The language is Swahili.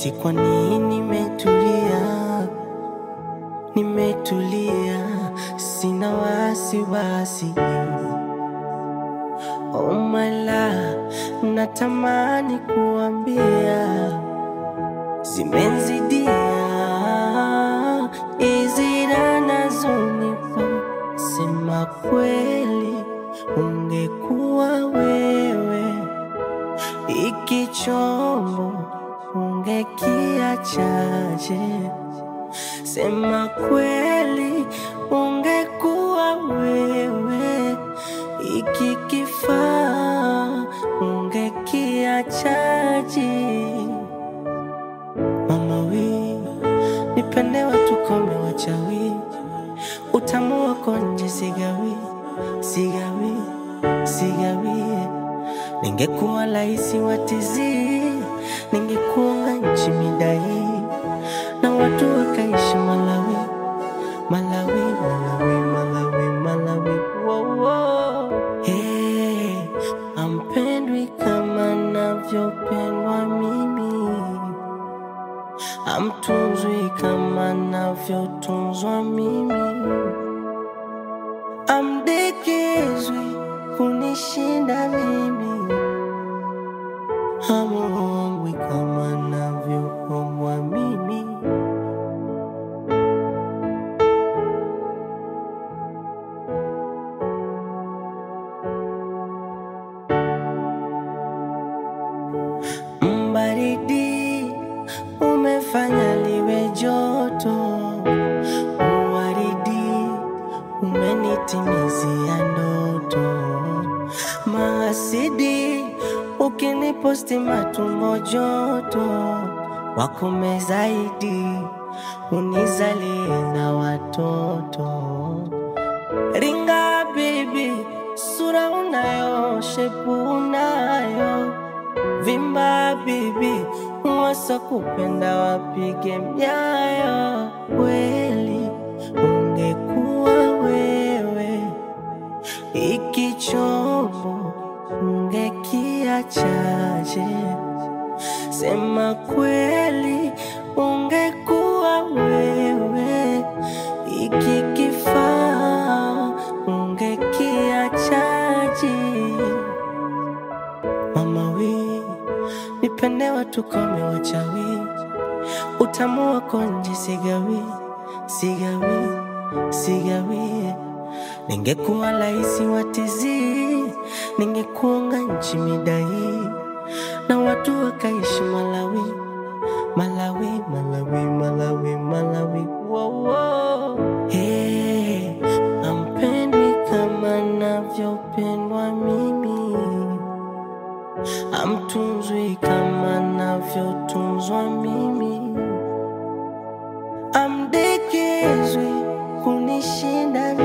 eti kwa nini nimetulia, nimetulia, sina wasiwasi. Oh my love, natamani kuambia zimenzidia hizi raha nazonipa. Sema kweli, ungekuwa wewe iki chombo ungekiachaje? Sema kweli, ungekuwa wewe iki kifaa ungekiachaje? Mama we, nipende watu kome wachawi, utamu wako nje sigawi, sigawi, sigawi. Ningekuwa laisi watizi, ningekuwa nchi midai, na watu wakaishi Malawi, Malawi, Malawi, Malawi, Malawi. Wow, wow. Hey, ampendwi kama navyopendwa mimi amtunzwi kama navyotunzwa mimi, amdekezwi kunishinda mimi, hamuombwi kama navyoombwa mimi. Mbaridi umefanya liwe joto, uwaridi umenitimizia ndoto, mahasidi ukiniposti matumbo joto, wakome zaidi unizalie na watoto. Ringa baby, sura unayo, shepu unayo vimba bibi, wasa kupenda wapige myayo. Kweli ungekuwa wewe, iki chombo ungekiachaje? Sema kweli, ungekuwa wewe, iki kifaa ungekiachaje? Mama we, nipende watu kome wachawi, utamu wako nje sigawi, sigawi, sigawi. Ningekuwa laisi watizi, ningekuunga nchi midai, na watu wakaishi Malawi, Malawi, Malawi, Malawi, Malawi. Wow, wow. Hey, ampendwi kama navyopendwa mimi amtunzwi kama navyotunzwa mimi, amdekezwi kunishinda